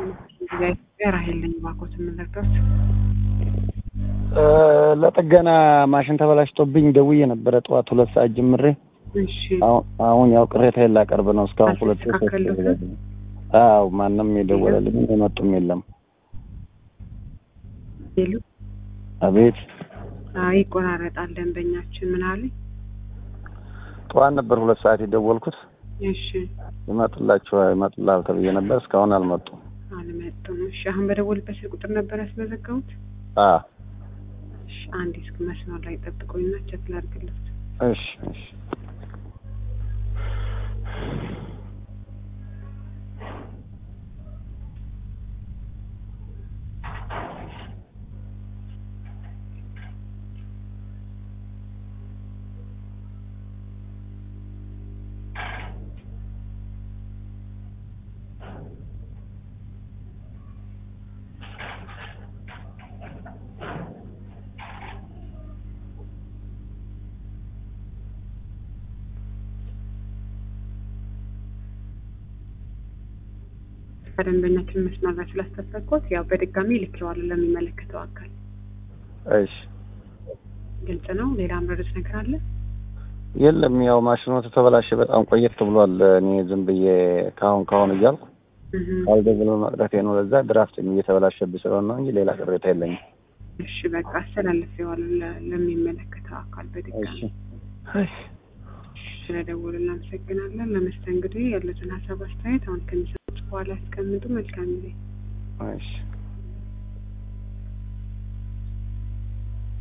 ራሄል ነኝ። እባክዎት የምንረዳት ለጥገና ማሽን ተበላሽቶብኝ ደውዬ ነበረ ጠዋት ሁለት ሰዓት ጀምሬ። እሺ አሁን- አሁን ያው ቅሬታዬን ላቀርብ ነው። እስካሁን ሁለት ሶስት አልተስተካከሉትም? አዎ ማንም የደወለልኝ የመጡም የለም። ይሉ አቤት አይ ይቆራረጣል። ደንበኛችን ምን አለኝ? ጠዋት ነበር ሁለት ሰዓት የደወልኩት። እሺ ይመጡላችሁ ይመጡላል ተብዬ ነበር። እስካሁን አልመጡም። አልመጡም። እሺ አሁን በደወልበት ስልክ ቁጥር ነበር ያስመዘገቡት? አ እሺ አንዴ እስኪ መስመር ላይ ጠብቁኝና ቼክ ላድርግልዎት። እሺ እሺ ከደንበኛችን መስመር ላይ ስላስጠበቅኩት ያው በድጋሚ ልኬዋለሁ ለሚመለከተው አካል። እሺ ግልጽ ነው። ሌላ ምረዱት ነገር አለ? የለም ያው ማሽኑ ተበላሸ በጣም ቆየት ብሏል። እኔ ዝም ብዬ ካሁን ካሁን እያልኩ እህ ካልደብሎ መቅረቴ ነው። ለዛ ድራፍት እየተበላሸብኝ ስለሆነ ነው እንጂ ሌላ ቅሬታ የለኝም። እሺ በቃ አስተላልፌዋለሁ ለ- ለሚመለከተው አካል በድጋሚ። እሺ እሺ ስለደወሉ እናመሰግናለን። ለመስተንግዶ ያሉትን ሀሳብ አስተያየት አሁን ከሚሰጡት በኋላ ያስቀምጡ። መልካም ጊዜ። እሺ